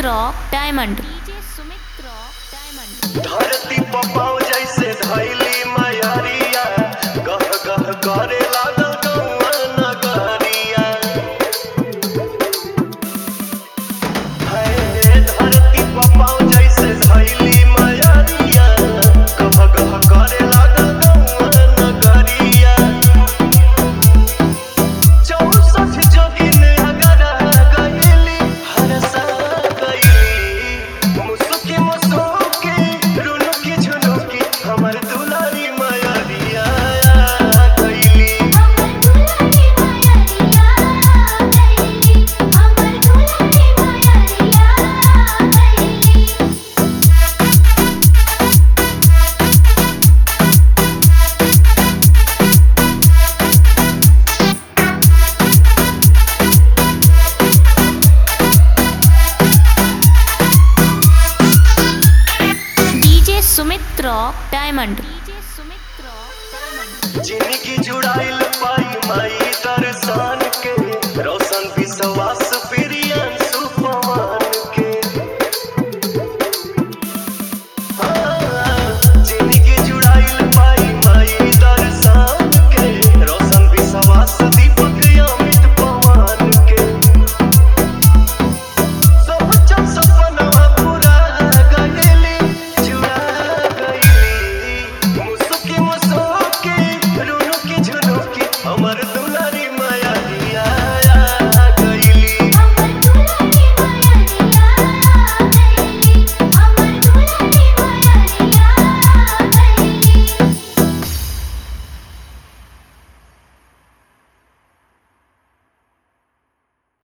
rock diamond DJ Sumit rock diamond धरती पपाव जैसे धैली मयरिया गह गह करे लागल गौआ नगरिया है धरती पपाव जैसे धैली मयरिया गह गह करे लागल गौआ नगरिया चौसठ जोगिन अगर गईली हरसा गईली मुसुकी मुसुकी रुनुकी झुनुकी हमर दुलारी मयरिया गईली हमर दुलारी मायरिया गईली हमर दुलारी मायरिया गईली DJ Sumit rock diamond DJ Sumit rock diamond जिनकी जुड़ाइल पाई माई